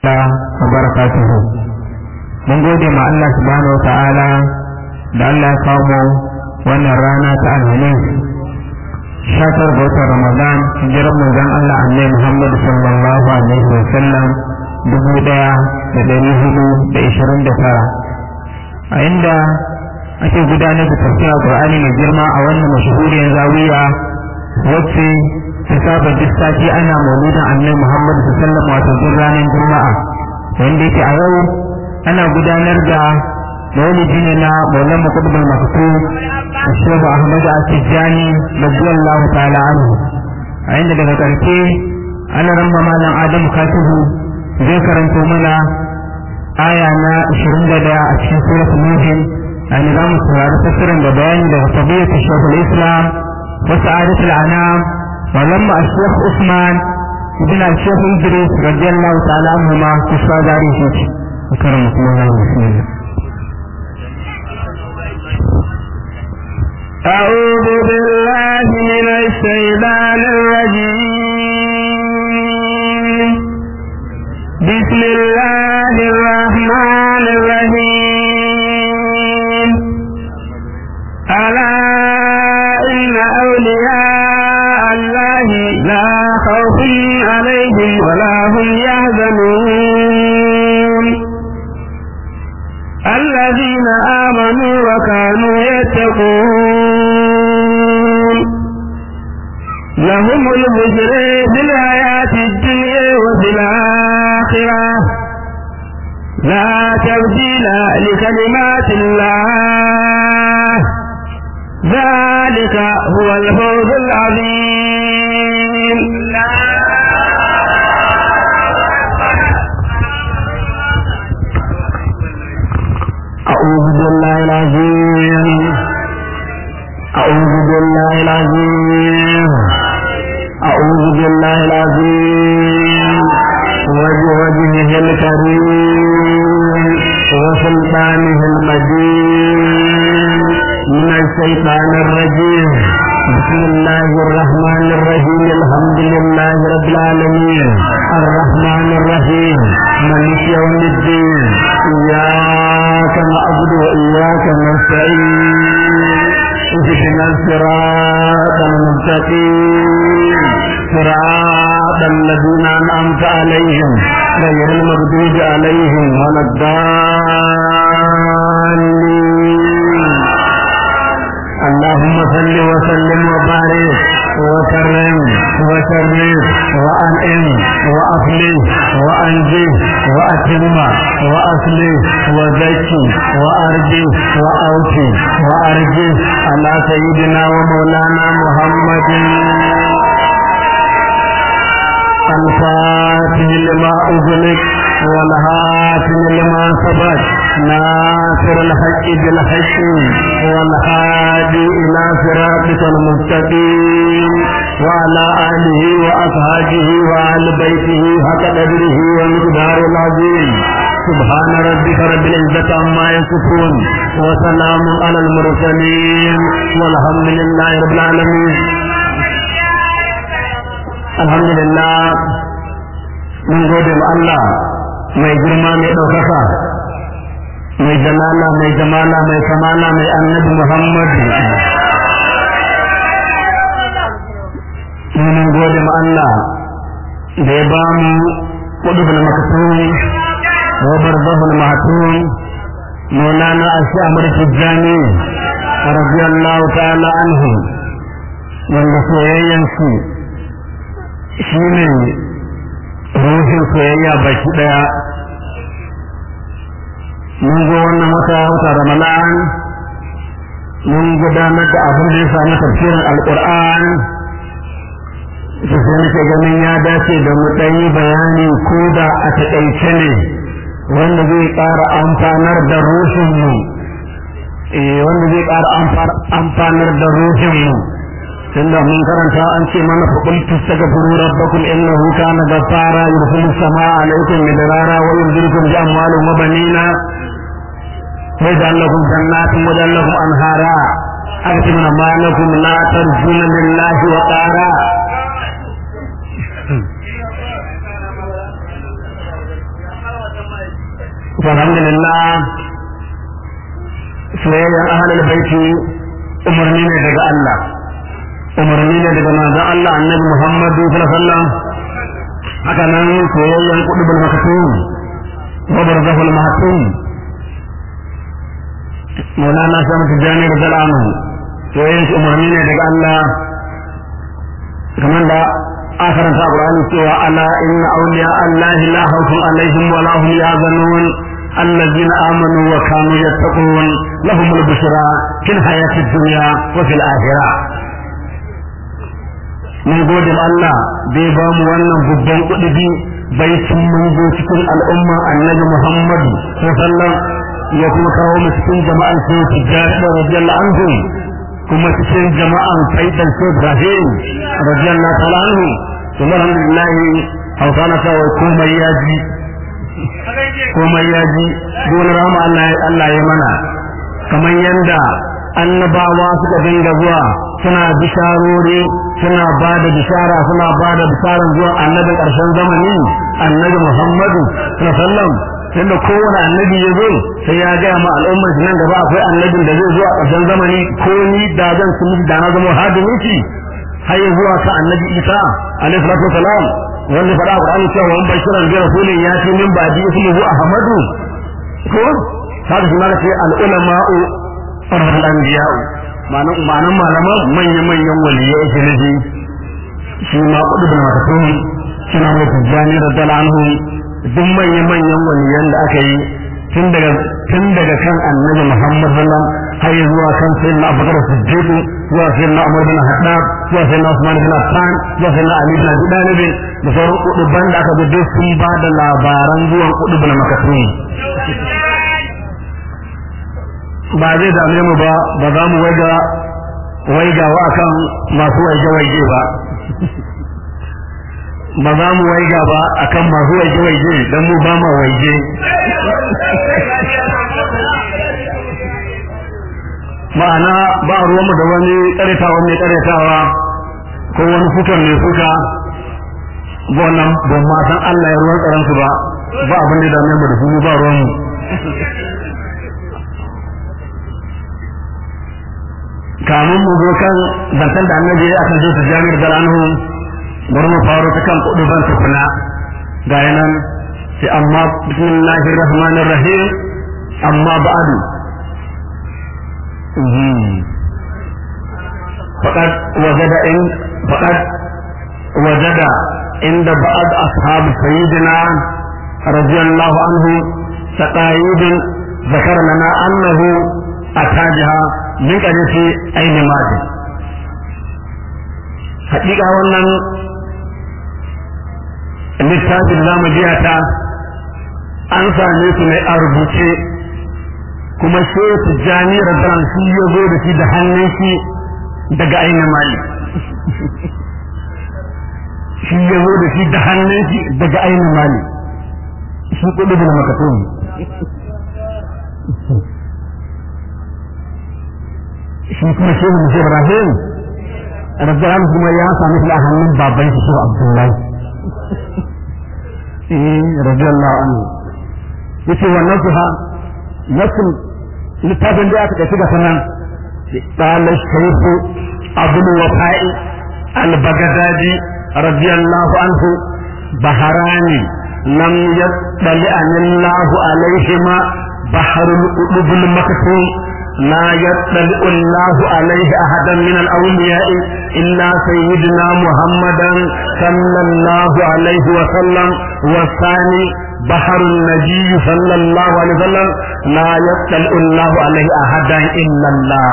wa barakatuhu mun gode ma Allah subhanahu wa ta'ala da Allah ya kawo wannan rana ta alhamis shatar ga watan ramadan hijirar manzon Allah annabi Muhammad sallallahu alaihi wa sallam dubu daya da dari hudu da ishirin da tara a inda ake gudanar da tafsir Qur'ani mai girma a wannan mashahuriyar zawiya wacce ta saba duk sati ana mauludin annabi Muhammad sallallahu alaihi wa sallam wato duk ranar juma'a wanda yake a yau ana gudanar da maulidi ne na maulan makudubul maktu shehu ahmad atijani radiyallahu ta'ala anhu a inda daga karshe ana ramba malam adam katibu zai karanto mana aya na 21 a cikin surat nuhin a ni za mu saurari tafsirin da bayani daga fadiyatu shekul islam wa sa'adatul anam wa lamma al-shekh usman ibn al-shekh idris radiyallahu ta'ala anhu ma kusa gari shi أكرمكم الله بسم الله أعوذ بالله من الشيطان الرجيم بسم الله الرحمن الرحيم ألا إن أولياء الله لا خوف عليهم ولا هم يحزنون الذين آمنوا وكانوا يتقون لهم البشر في الحياة الدنيا وفي الآخرة لا تبديل لكلمات الله ذلك هو الفوز العظيم أعوذ بالله العظيم أعوذ بالله العظيم أعوذ بالله العظيم وبوجهه الكريم وسلطانه المجيد من الشيطان الرجيم بسم الله الرحمن الرحيم الحمد لله رب العالمين الرحمن الرحيم مالك يوم الدين إياك نعبد وإياك نستعين اهدنا الصراط المستقيم صراط الذين أنعمت عليهم غير المغضوب عليهم ولا الضالين اللهم صل وسلم وبارك وكرم وشرف وأنعم وأفلح وأنجح وأتم وأصلح وزكي وأرجي وأوفي وأرجي على سيدنا ومولانا محمد الفاتح لما أغلق والهاتم لما سبق ناصر الحق بالحق والهادي إلى صراطك المستقيم وعلى آله وأصحابه وآل بيته حق قدره ومقدار العظيم سبحان ربك رب العزة عما يصفون وسلام على المرسلين والحمد لله رب العالمين الحمد لله من gode ma Allah mai girma mai ɗaukaka mai jamala mai jamala mai kamala mai annabi Muhammad mun gode ma Allah da ya ba mu qudubul maktum wa barzahul mahtum مولانا الشامر التجاني رضي الله تعالى عنه wanda soyayyansu shi ne ruhin soyayya baki daya mun zo wannan wata wata ramadan mun gudanar da abin da ya sami tafsirin alkur'an da sai nake ganin ya dace da mu ɗan yi bayani ko da a taƙaice ne wanda zai ƙara amfanar da ruhinmu wanda zai ƙara amfanar da ruhinmu tunda mun karanta an ce mana fa qultu astaghfiru rabbakum innahu kana ghaffara yursilu samaa alaykum midrara wa yumdidukum bi amwalin wa banina wa yaj'al lakum jannatin wa yaj'al lakum anhara aktimna ma lakum la tarjuna lillahi wa qara alhamdulillah soyayyar ahlul baiti umarni ne daga Allah umarni ne daga manzon Allah annabi Muhammadu sallallahu alaihi wasallam haka nan soyayyar qudbul maktum wa barzahul mahtum Maulana Shamsu Tijjani radiyallahu anhu soyayyar umarni ne daga Allah kamar da آخر القرآن سوى ألا إن أولياء الله لا خوف عليهم ولا هم يحزنون الذين آمنوا وكانوا يتقون لهم البشرى في الحياة الدنيا وفي الآخرة mun gode ma Allah da ya bamu wannan babban kuɗi bai cin mun zo cikin al'umma annabi Muhammadu sallallahu ya kuma kawo mu cikin jama'an sai tijjani radiyallahu anhu kuma cikin jama'an faidan sai Ibrahim radiyallahu ta'ala anhu kuma alhamdulillah hausa na sa komai ya ji komai ya ji dole rama Allah Allah ya mana kamar yanda annabawa suka dinga zuwa suna bisharori suna ba da bishara suna ba da bisharar zuwa annabin ƙarshen zamani annabi Muhammadu sallallahu alaihi wasallam tunda kowane annabi ya zo sai ya gaya ma al'ummar nan gaba akwai annabin da zai zo a ƙarshen zamani ko ni da zan su da na zama hadimin shi har zuwa ka annabi Isa alaihi salatu wasalam wanda fara Qur'ani cewa wan bashiran bi rasulin ya ce min ba'di ismuhu Ahmadu ko haka shi ma ce al ulama'u farhal anbiya'u ma'anan ma'anan malaman manyan manyan waliyai yake nufi shi ma kudu bin makatun suna mai tijjani radiyallahu anhu duk manyan manyan waliyan da aka yi tun daga tun daga kan annabi Muhammad sallallahu har zuwa kan sayyidina Abubakar Siddiq zuwa sayyidina Umar bin Khattab zuwa sayyidina Usman bin Affan zuwa sayyidina Ali bin Abi Talib da sauran kuduban da aka gudu sun ba da labaran zuwan kudubin makatun ba zai dame mu ba ba za mu waiga waigawa akan masu waige-waige ba ba za mu waiga ba akan masu waige-waige don mu ba ma waige ma'ana ba ruwanmu da wani karetawa mai karetawa ko wani fukan mai fuka ba wannan ban ma san Allah ya ruwan tsaransu ba ba abin da ya dame mu da su ba ruwanmu kamun mu zo kan zantar da annabi akan zo su jami'ar galanhu bari mu faro ta kan kudu ban tukuna ga yanan sai amma bismillahir rahmanir rahim amma ba'du faqad wajada in faqad wajada inda ba'd ashab sayyidina radiyallahu anhu taqayid ذكر لنا أنه أتاجها min ƙarfi ainihin mati haƙiƙa wannan littafin zamu jiya ta an same su ne a rubuce kuma shehu jani rabban shi ya zo da shi da hannun shi daga ainihin mali shi ya zo da shi da hannun shi daga ainihin mali shi kudu da makatun shi kuma shehu musa ibrahim rabban kuma ya sami shi a hannun baban shi shehu abdullahi eh radiyallahu anhu yace wannan su ha nasu littafin da aka tafi ga sanan qala shaykhu abul wafa'i al-baghdadi radiyallahu anhu baharani lam yattali anillahu alaihima baharul qulubul maktum لا يطلع الله عليه أحدا من الأولياء إلا سيدنا محمدا صلى الله عليه وسلم والثاني بحر النبي صلى الله عليه وسلم لا يطلع الله عليه أحدا إلا الله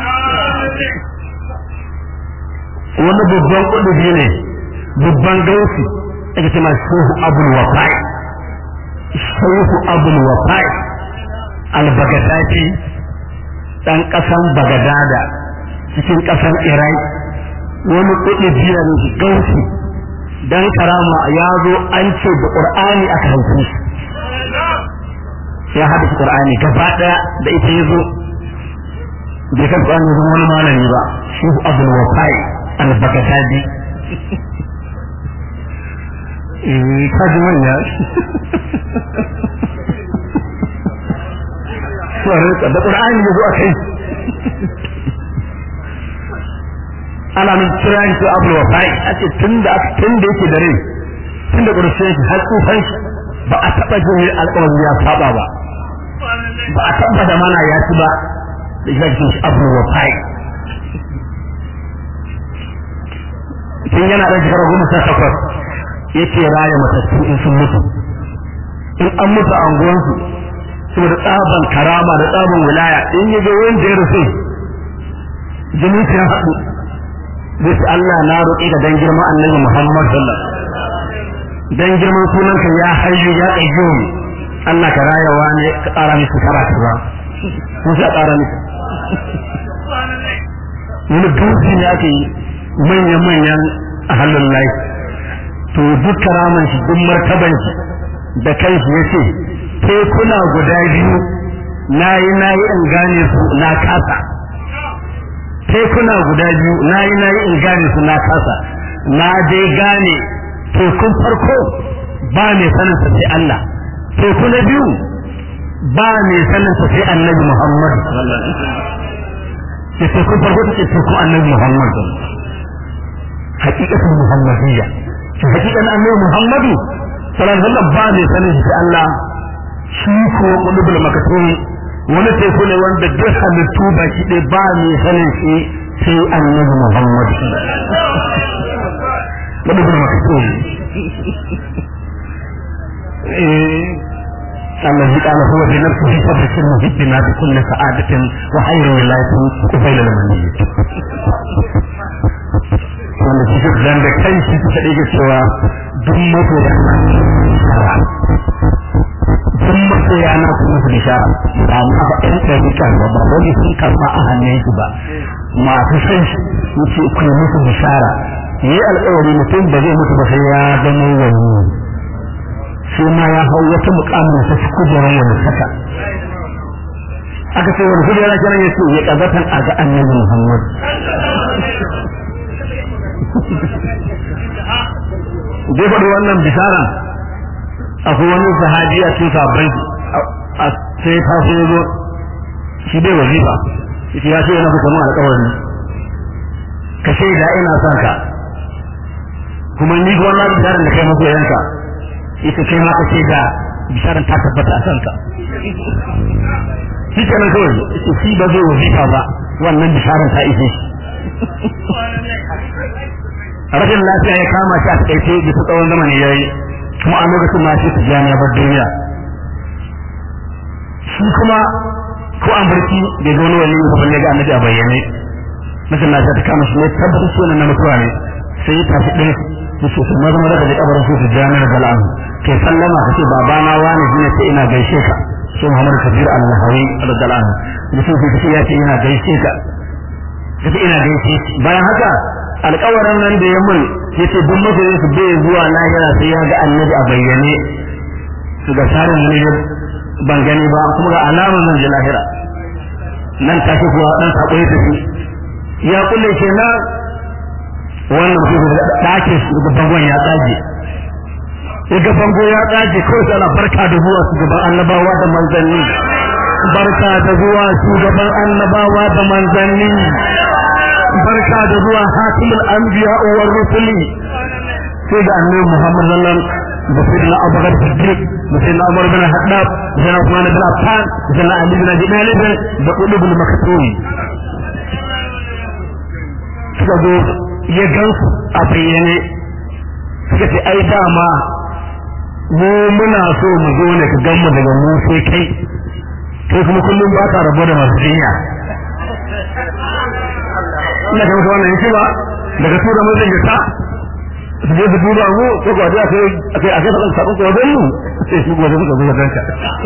wani babban ƙudubi ne babban gausi ake ce ma shehu abul wafai shehu abul wafai al-bagadati ɗan ƙasan bagadada cikin ƙasan irai wani kuɗi biyar gausi dan karama ya zo an ce da ƙur'ani aka haife shi ya haɗa ƙur'ani gaba ɗaya da ita ya zo bai kan ƙur'ani ya zama wani malami ba shi abul wafai al-bagadadi kaji manya rinka da qur'ani ya zo a kai ana min kira shi abu wa fa'i ake tunda tunda yake da rai tunda ƙarshe shi har tsufan shi ba a taɓa jin alƙawari ya saba ba ba a taɓa da mana ya ci ba da shi ake abu wa fa'i tun yana ɗan shekara goma sha takwas yake raya matattu in sun mutu in an mutu a unguwansu saboda tsaban karama da tsaban wilaya in yi ga wanda ya rufe jinin ya haɗu zai ce Allah na roƙi ka dan girman annabi Muhammad sallallahu dan girman sunanka ya hayyu ya qayyum Allah ka rayawa ne ka ƙara musu karatu ba ko sai a ƙara musu wani dutse ne ake yi manya-manyan a halin lai to duk karaman shi duk martaban shi da kai shi ya ce tekuna guda biyu na yi na yi in gane su na kasa tekuna guda biyu na yi na yi in gane su na kasa na dai gane tekun farko ba mai sanin sa sai Allah teku na biyu ba mai sanin sa sai annabi Muhammad ya tekun farko take tekun annabi Muhammad hakikatan muhammadiyya shi hakikan annabi Muhammadu sallallahu alaihi wasallam ba mai sanin shi sai Allah shi ko qulubul makatum wani teku ne wanda duk halittu ba shi ɗaya ba mai sanin shi sai annabi Muhammad qulubul makatum الذي قال هو بنفسه فبشر محبنا بكل سعادة وخير ولاية قبيل المنية wanda shi duk dan da kai shi ta dage cewa duk mato da duk mato ya na kuma su bishara ba ma ba ɗan ɗarika ba ba wani sun karɓa a hannun su ba masu san shi yace ku yi musu bishara yi alƙawari mutum ba zai mutu ba sai ya zama wani sai ma ya hau wata mukamin sa kujerar wani saka aka ce wani kujera kenan yace ya kazatan a ga annabi Muhammad dai faɗi wannan bisharan akwai wani sahabi a cikin sabbai a sai ta so zo shi bai wazifa shi ya ce yana kuka mun alƙawari ka shaida ina son ka kuma ni ga wannan bisharan da kai maso yanka ita kai ma ka shaida bisharan ta tabbata a kanka shi kenan kawai shi ba zai wazifa ba wannan bisharan ta ishe shi rashin lafiya ya kama shi a takaice bisa tsawon zamani ya yi kuma a lokacin ma shi su jami'a bar duniya shi kuma ko an barci da zo wani ba balle ga annabi a bayyane rashin lafiya ta kama shi ne tabbata shi wannan na mutuwa ne sai ya tafi ɗaya ya ce su maza maza da ji kabarin su su jami'ar gal'an kai sallama ka ce babana wani shi ne sai ina gaishe ka shi muhammad kabir al-nahawi radiyallahu anhu da sun ce ya ce ina gaishe ka kace ina gaishe bayan haka alƙawarin nan da ya mun yace duk masoyin su bai zuwa lahira sai ya ga annabi a bayyane su ga sarin ne ban gani ba kuma ga alaman zan je lahira nan take kuwa dan sako ya tafi ya kulle kenan wannan mutum da dake su ga bangon ya tsage ga bango ya tsage kawai sai ana barka da zuwa su gaban annabawa da manzanni barka da zuwa shugaban annabawa da manzanni barka da zuwa hatimul anbiya wa rusuli sai da annabi Muhammad sallallahu alaihi wasallam da sayyidina Abu Bakar Siddiq da sayyidina Umar bin Khattab da sayyidina Uthman bin Affan da sayyidina Ali bin Abi Talib da Qulubul Maktum suka zo ya gansu a bayyane suka ce ai dama mu muna so mu zo ne ka gan mu daga mu sai kai kai kuma kullum ba ka rabo da masu jinya ina ga wannan yake ba daga tura mun zai ta su je su duba mu ko ko da kai akai akai fadan sabon ko dan mu sai su gobe suka zo danka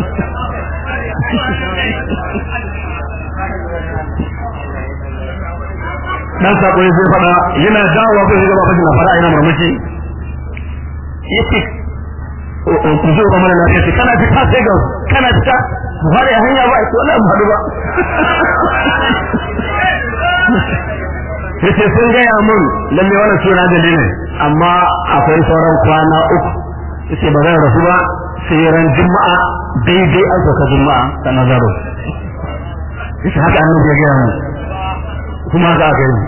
dan sako ya zai fada yana dawowa ko ya gaba na fara ina murmushi yace ku zo ba mana lafiya kana fita sai ga kana fita mu fara hanya ba ai wallahi mu hadu ba yace sun gaya mun lalle wannan suna da ne amma akwai sauran kwana uku yace ba zan rasu ba sai ran juma'a daidai an saka juma'a ta nazaro yace haka annabi ya gaya mu kuma haka aka yi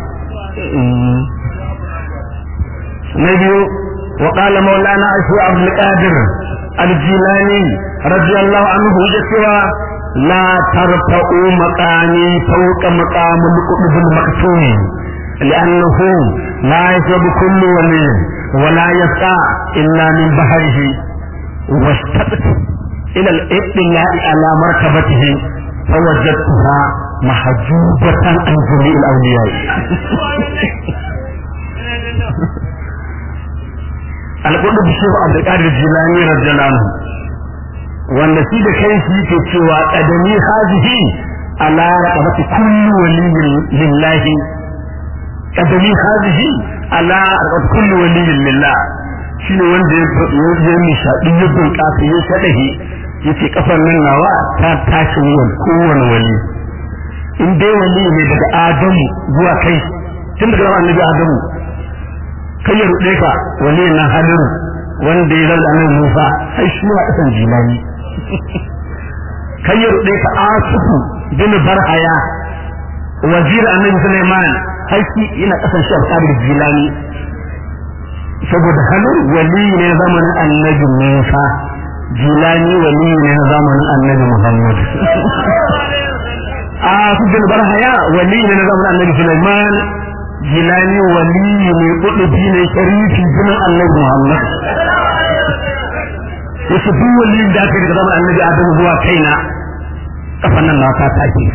na biyu wa qala maulana ashu abdul qadir al-jilani radiyallahu anhu ya cewa la tarfa'u maqami fawqa maqamil qutb al-maktum لأنه لا يشرب كل ولي ولا يسقى إلا من بحره واشتقت إلى الاطلاع على مرتبته فوجدتها محجوبة عن جميع الأولياء القلب الشيخ عبد القادر الجيلاني رضي الله عنه wanda shi da kai shi ke cewa kadami hazihi ala raqabati kulli waliyyin lillahi kadami hazihi ala raqabati kulli waliyyin lillah shine wanda ya ya nishadi ya bunƙasa ya shadahi yace kafan nan nawa ta tashi wuyan kowane wali in dai wali ne daga adamu zuwa kai tun daga annabi adamu kai ya rude ka wali na hadiru wanda ya zama annabi Musa sai shi ma kasan jilani kai ya rude ka asufu bin barhaya wazir annabi Sulaiman sai shi yana kasan shi alƙadir jilani saboda halin wali ne zamanin annabi Musa jilani wali ne zamanin annabi Muhammad a bin barhaya wali ne zamanin annabi Sulaiman jilani wali ne kudubi ne sharifi jinin annabi Muhammad wasu duk wali da aka daga zamanin annabi Adamu zuwa kaina kafan nan na ta take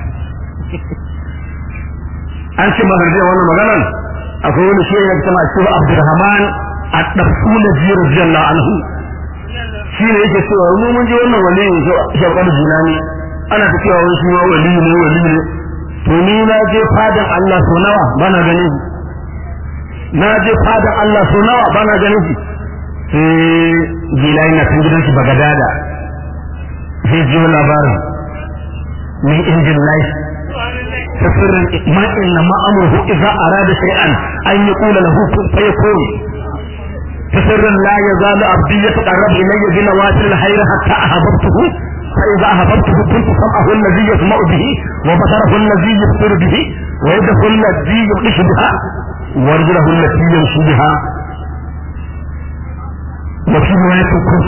an ce magarje wannan maganar akwai wani shi ya kama shi Abdurrahman at-Tafsir radiyallahu anhu shi ne yake cewa mu mun ji wannan wali ne shauƙar jilani ana ta cewa wani shi ma wali ne wali ne to ni na je fadan Allah so nawa bana ganin shi na je fadan Allah so nawa bana ganin shi sai jilani na kan gidan shi bagadada sai ji labarin min injin lai تسر ما إنما أمره إذا أراد شيئا أن يقول له كن فيكون تسر لا يزال عبدي يتقرب إلي بنوافل الخير حتى أحببته فإذا أحببته كنت سمعه الذي يسمع به وبصره الذي يبصر به ويده الذي يبطش بها ورجله التي يمشي بها وفي رواية كنت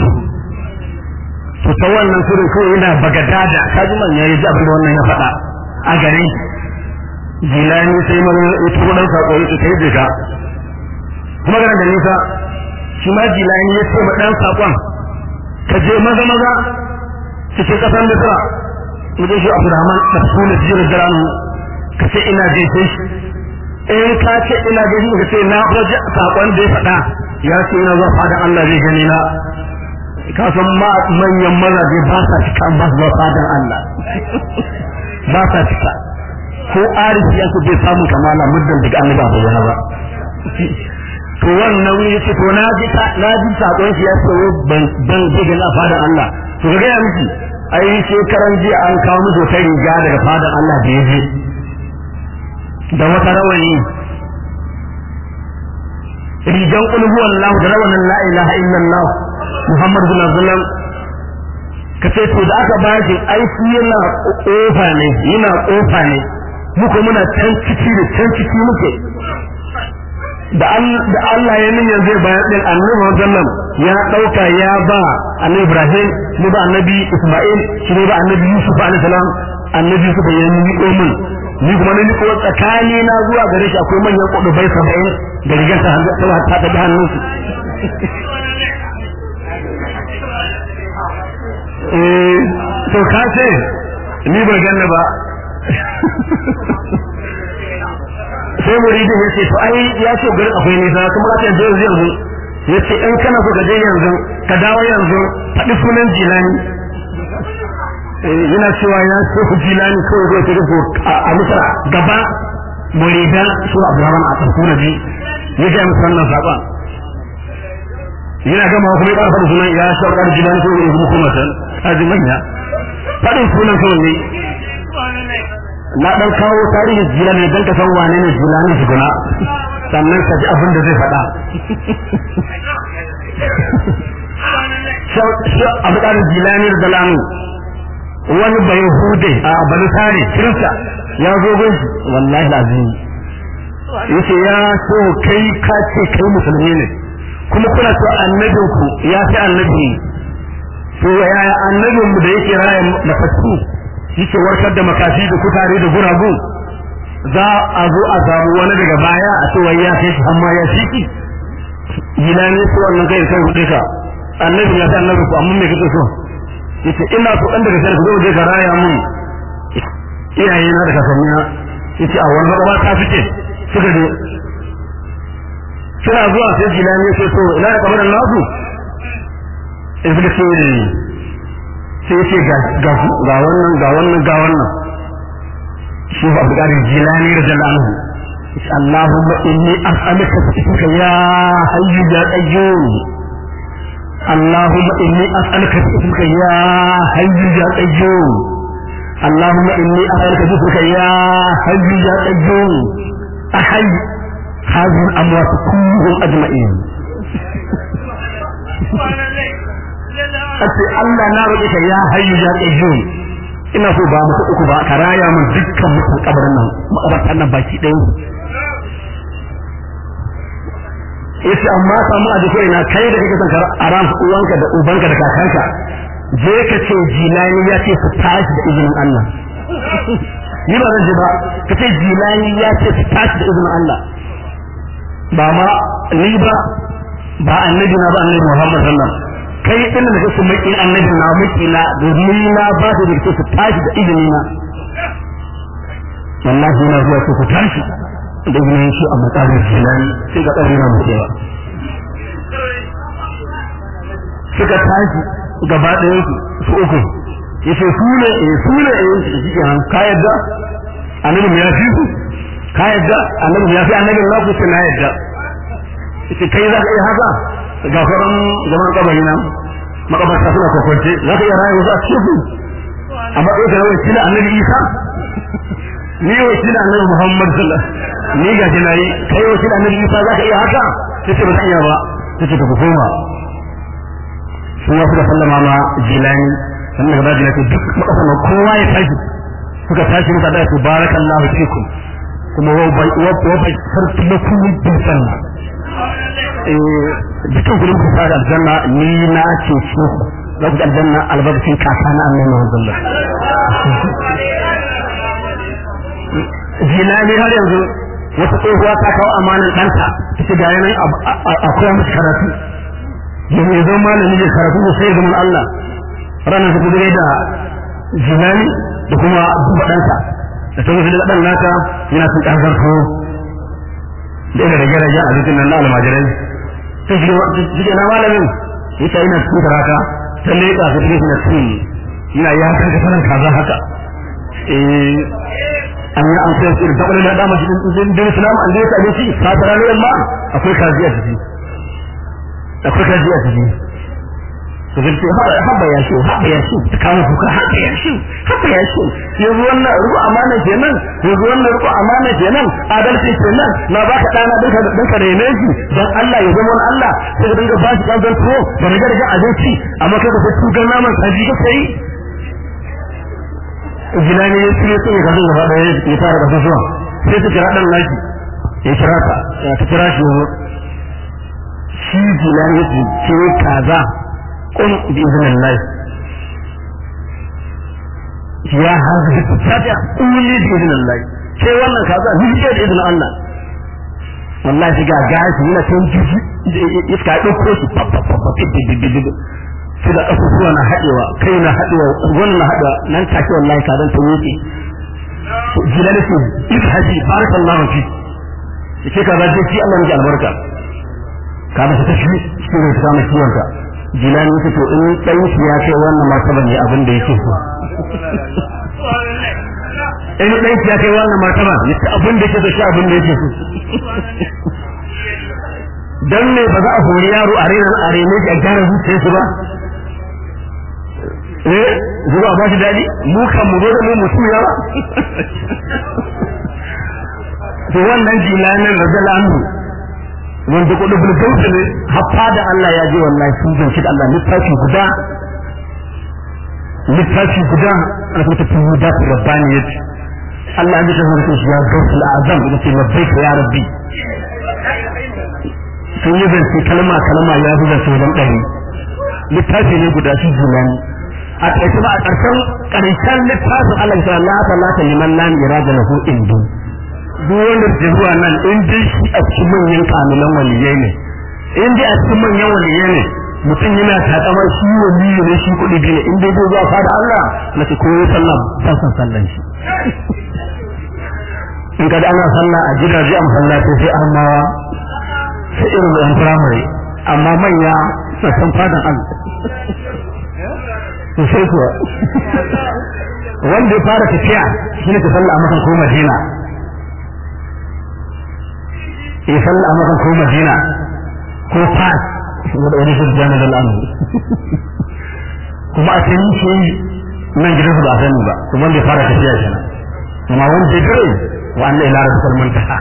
تتولى سورة كوي إلى بغداد كاجما يجي أبدا وانا يفتا أغري jilani sai mana ita kudan sako ita kai da ka kuma kana da nisa shi ma jilani ya ce ma dan sakon ka je maza maza cikin kasan da sura mu je shi Abdurrahman tafsir jir jalanu ka ce ina gaishe shi in ka ce ina gaishe ka ce na faje sakon da ya faɗa ya ce ina zuwa fadan Allah zai gani na ka san ma manyan mazaje ba sa cika ba su fadan Allah ba sa cika ko arifi ya bai samu kamala muddin daga annabi ba bayyana ba to wannan yace to na ji na ji sakon shi ya ce ban ban daga na fadan Allah to ga ya miki ai shekaran jiya an kawo musu ta riga daga fadan Allah da yaje da wata rawani rigan qul huwallahu da rawanin la ilaha illallah muhammadu bin sallam kace to da aka bashi ai shi yana kofa ne yana kofa ne muka muna can ciki da can ciki muke da Allah ya niyyar zai bayar din annabi sallam ya dauka ya ba annabi Ibrahim mu ba annabi Isma'il shi ne ba annabi Yusuf alaihi salam annabi Yusuf ya yi ko mun ni kuma ne ko tsakani na zuwa gare shi akwai manyan kudubai 70 da rigar ta ta ta da hannun su eh to ka ce ni ba ganna ba sai muridin ya ce to ai ya ce gurin akwai nisa kuma ka ce yanzu yanzu ya ce in kana so ka je yanzu ka dawo yanzu faɗi sunan jilani yana cewa ya ce ku jilani kawai zai tafi ko a misra gaba muridan su abdurrahman a tsarkuna ji ya ga musu wannan saƙon yana gama kuma ya ƙara faɗi sunan ya shaukar jilani ko ya kuma kuma san kaji manya faɗin sunan kawai ne na dan kawo tarihin jilani dan ka san wane ne jilani shuguna sannan ka ji abin da zai faɗa abu ɗan jilani da dalamu wani bai hude a balisari kirista ya zo gunshi wallahi lazim yace ya so kai ka ce kai musulmi ne kuma kuna so annabin ku ya fi annabi to yaya annabin mu da yake raya matattu yake warkar da makafi da kutare da guragu za a zo a samu wani daga baya a ce wai ya kai shi amma ya shiki gina ne su wannan kai kai hude ka annabi ya san annabi ku amma me kake so yace ina so dan daga sai ku zo ka raya mun iyaye na da kasanni na yace a wannan ba ta fice suka je suna zuwa sai jilani sai to ina da kamar nasu in suka ce sai ce ga ga ga wannan ga wannan ga wannan shi ba Abu Qadir Jilani radiyallahu anhu اللهم إني أسألك باسمك يا حي يا قيوم اللهم إني أسألك باسمك يا حي يا قيوم اللهم إني أسألك باسمك يا حي يا قيوم أحي هذه الأموات كلهم أجمعين Ake Allah na roƙe ka ya hayyu ya qayyum ina so ba muku uku ba ka raya mun dukkan mutan kabarin nan makabartan nan baki ɗaya yace amma samu a jikin na kai da kake son ka aram uwanka da ubanka da kakanka je ka ce jilani ya ce su tashi da izinin Allah ni ba zan je ba ka ce jilani ya ce su tashi da izinin Allah ba ma ni ba ba annabi na ba annabi Muhammad sallallahu alaihi kai din da kake maki annabi na maki na domin na ba su da su tashi da izini na wallahi na zuwa su tashi da izinin shi a matsayin jilani sai ga ɗari na mutuwa suka tashi gaba ɗaya su uku yace su ne eh su ne eh shi kenan ka yadda annabi ya fi su ka yadda annabi ya fi annabi na ku ce na yadda yace kai za ka iya haka ga faran zaman kabari nan makabarta suna kokonce za ka iya rayuwa a cikin su amma kai ka rawar kila annabi Isa ni wa kila annabi Muhammad sallallahu ni ga kina yi kai wa kila annabi Isa za ka iya haka yace ba zan iya ba yace ka koma sun wasu da sallama ma jilani sannan gaba jilani duk makasan kowa ya tashi suka tashi muka da su barakallahu fikum kuma wa bai wa bai sarki na kullu bin sanna eh dukkan kullum ku fara aljanna ni na ce su za ku aljanna albarkacin kaka na annabi Muhammad jilani har yanzu wata tsohuwa ta kawo amanan ɗanta ta ga yanayin akwai musu karatu yanzu ya zama malami ya karatu da sai zaman Allah ranar su kudure da jilani da kuma duba ɗansa da ta gudu da ɗan nata yana sun ƙarfar ko da ina rage rage a jikin nan na almajirai ta shi na malamin ya ta yana cikin karata ta leƙa ta cikin na cikin yana ya kan ka sanar kaza haka an yi an kai su da taɓa da dama shi din islam an da ya same shi ka tara ne amma akwai kaji a ciki akwai kaji a ciki to zai ce haba ya shi haba ya shi ta kawo kuka haba ya shi haba ya shi yanzu wannan ruku amana kenan yanzu wannan ruku amana kenan adalci kenan na baka dana dinka dinka da yene shi dan Allah ya zama Allah sai ka dinga bashi kan zanto da riga riga abinci amma kai ka sai tugan naman kaji ka sai jilani ya tsire sai ka dinga fada ya fara da zuwa sai ta kira dan laki ya kira ta ta kira shi shi jilani ya ce kaza قل بإذن الله يا هذه الفتاة قولي بإذن الله sai wannan kaza ni ce da izinin Allah wallahi shi ga gashi yana kan jiji iska ya dauko shi sai da kasusuwa na hadewa kai na hadewa wannan na hadewa nan take wallahi kazan ta wuce jilal su ibhaji barakallahu fi yake kaza je shi Allah ya albarka ka ba ta shi shi ne ta mai ciwon ka jilani yake to in dan shi ya kai wannan martaba ne abin da yake so in dan shi ya kai wannan martaba yace abin da yake so shi abin da yake so dan ne ba za a hori yaro a rena a rene shi a gyara zuciyar su ba eh zuwa ba shi dadi mu kan mu zo da mu mutum yawa to wannan jilanin radiyallahu wanda kudu bulgauta ne haffa da Allah ya je wallahi sun zanci da Allah littafi guda littafi guda ana kuma tafi da rabbaniyat Allah ya kasance da shi ya gausul azam da ke labbaika ya rabbi sun yi zance kalma kalma ya fi zance wajen ɗari littafi ne guda shi julani a ƙarshe ba a ƙarshen ƙarshen littafin Allah ya la ta la ta liman lam irada lahu indu duk wanda ke zuwa nan in dai shi a cikin manyan kamilan waliyai ne in dai a cikin manyan waliyai ne mutum yana takama shi waliyi ne shi kuɗi biyu ne in dai zai zuwa fada Allah na ce koyo sallah san san sallan shi in kada ana sallah a gidaje a masallaci sai an mawa sai irin da firamare amma manya na san fadan Allah to sai kuwa wanda ya fara tafiya shi ne ka sallah a makan ko Madina ya sallah a makan ko Madina ko Fas wanda wani shi jana da al'amu kuma a cikin shi nan gidansu ba a sani ba kuma wanda ya fara tafiya kenan amma wanda ya gare wa Allah ila rabbul muntaha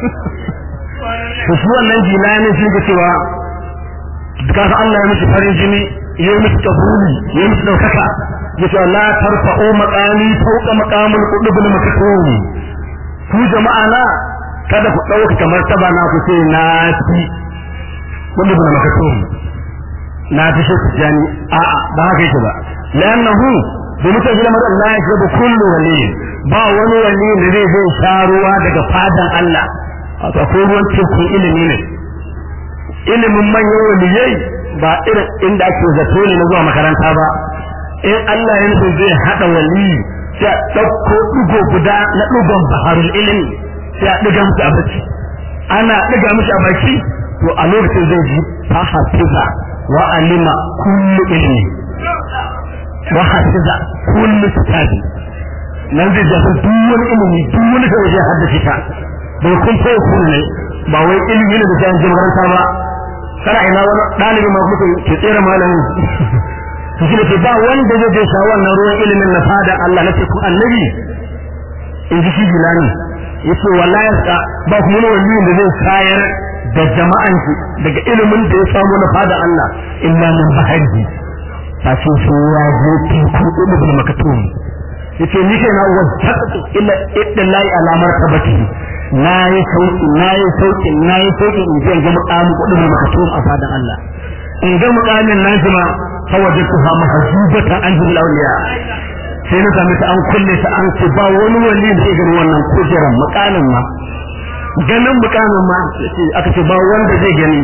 to shi wannan jilani shi ke cewa kaga Allah ya miki farin jini ya miki kabuli ya miki daukaka ya ce la tarfa'u maqami fawqa maqamil qudubul maktum ku jama'a na kada ku dauka kamar taba na ku ce na fi qudubul maktum na fi shi jani a a ba haka yake ba lannahu da mutum gina mara Allah ya shiga kullu wali ba wani wali da zai zai sha ruwa daga fadan Allah a ko ruwan tekun ilimi ne ilimin manyan waliyai ba irin inda ake zato ne na zuwa makaranta ba in Allah ya nufi zai haɗa wali sai a ɗauko ɗigo guda na ɗigon baharul ilimi sai a ɗiga musu a baki ana ɗiga musu a baki to a lokacin zai ji fahafiza wa alima kullu ilmi wa hafiza kullu kitabi nan zai jafi duk wani ilimi duk wani kawai zai haddace ta bai kun kai kun ne ba wai ilimi ne da sai an je makaranta ba kana ina wani ɗalibi ma mutum ke tsere malamin to shi ne ba wanda zai je sha wannan ruwan ilimin na fada Allah na ce ku annabi in ji shi bilani yace wallahi ka ba ku wani wali da zai sayar da jama'an shi daga ilimin da ya samu na fada Allah illa min bahari fa ce su ya je teku ilimin makatum yace ni kai na wajjatu illa iddallahi alamar tabati na yi sauki na yi sauki na yi sauki in je ga mukamin kudin makatum a fadan Allah in ga mukamin nan kuma fawajatuha mahjubatan an jil awliya sai na sami ta an kulle ta an ce ba wani wali da ya gani wannan kujeran mukamin ma ganin mukamin ma aka ce ba wanda zai gani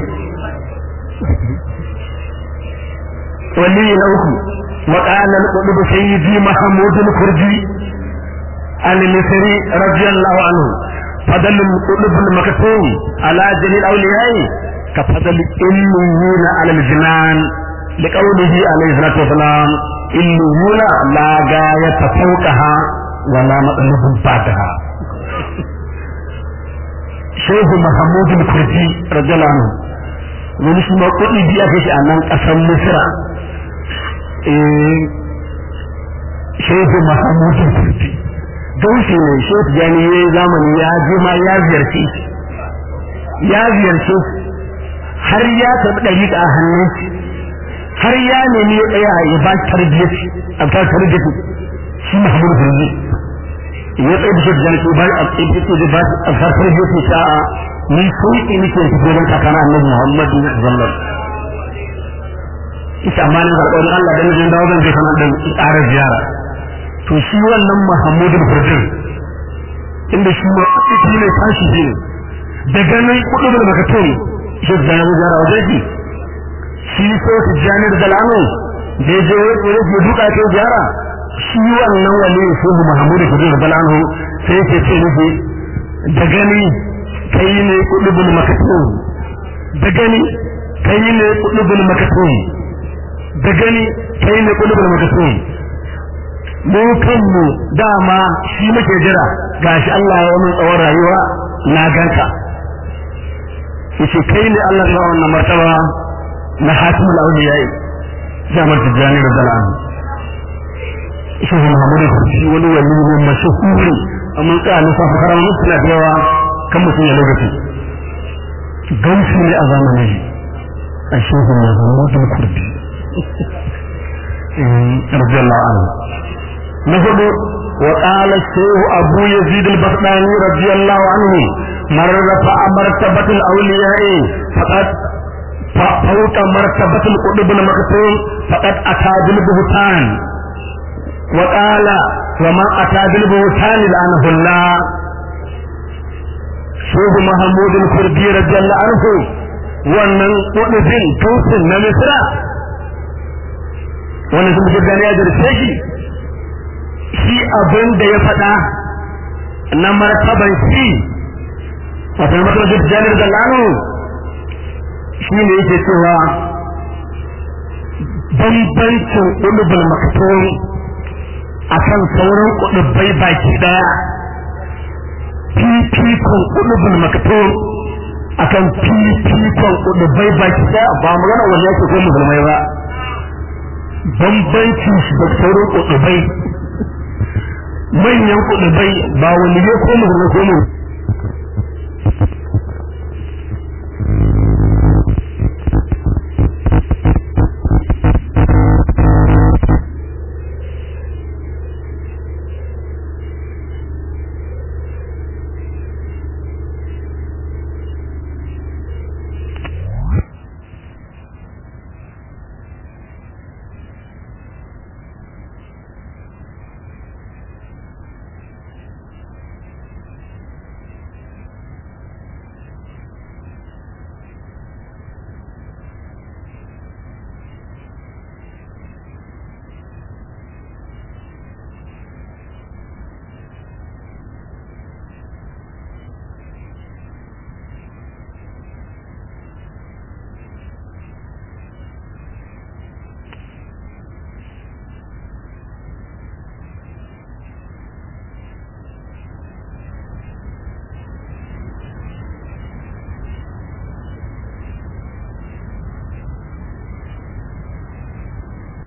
wali na uku وقال القطب سيدي محمود الكردي المصري رضي الله عنه فضل القطب المكتوم على جميع الاولياء كفضل الإليين على الجنان لقوله عليه الصلاة والسلام إليون لا غاية فوقها ولا مطلوب بعدها شيخ محمود الكردي رضي الله عنه wani shi ma kuɗi biya kai shi a nan ƙasar misra shehu mahamudu kurti gaushi ne shehu jani ya zamani ya je ma ya ziyarce ya ziyarce har ya taɓi ɗari a hannun har ya nemi ya tsaya ya ba tarbiyyar a ta tarbiyyar shi mahamudu kurti ya tsaye da shehu jani ba a tsaye da ba a ta tarbiyyar ta ni sauƙi nake fito don kakana annabi muhammadu sallallahu alaihi ita amma ne alƙawarin Allah dan jin dawo zan je kana dan ƙara ziyara to shi wannan Muhammadu Furdin inda shi ma shi ne tashi ne daga nan kudu da makaton shi da ya ziyara wajen shi shi so su jani da dalano da ya je wani ya duka ta ziyara shi wannan wali shi Muhammadu Furdin da dalano sai ke ce nufi da gani kai ne kudu da makaton da gani kai ne kudu da makaton da gani kai ne kulubul magasun mu kanmu dama shi muke jira gashi Allah ya mun tsawon rayuwa na ganka yace kai ne Allah ya wannan martaba na hatimul awliya jama'ar tijani da dalan shi Muhammadu shi wani wali ne mashhuri amma ka ne fa fakara mun suna da yawa kan mutum ya lokaci gamsu ne a zamanin a shehu Muhammadu Kurdi radiyallahu anhu na hudu wa qala shaykh abu yazid al-bastami radiyallahu anhu man rafa'a martabat al-awliya'i faqad فوق مرتبة القطب المكتوم فقد أتى بالبهتان وقال وما أتى بالبهتان لعنه الله شيخ محمود الكردي رضي الله عنه wannan kudin tusin na misra wannan sun fi gani a jirce shi shi abin da ya faɗa na martaban shi wata martaban janar da lanu shi ne yake cewa bambancin ulubul maktum akan sauran kudubai baki daya fifikon ulubul maktum akan fifikon kudubai baki daya ba magana wanda yake ko musulmai ba bambancin shi da sauran kudubai manyan kudubai ba wani ne ko musulmai ko musulmai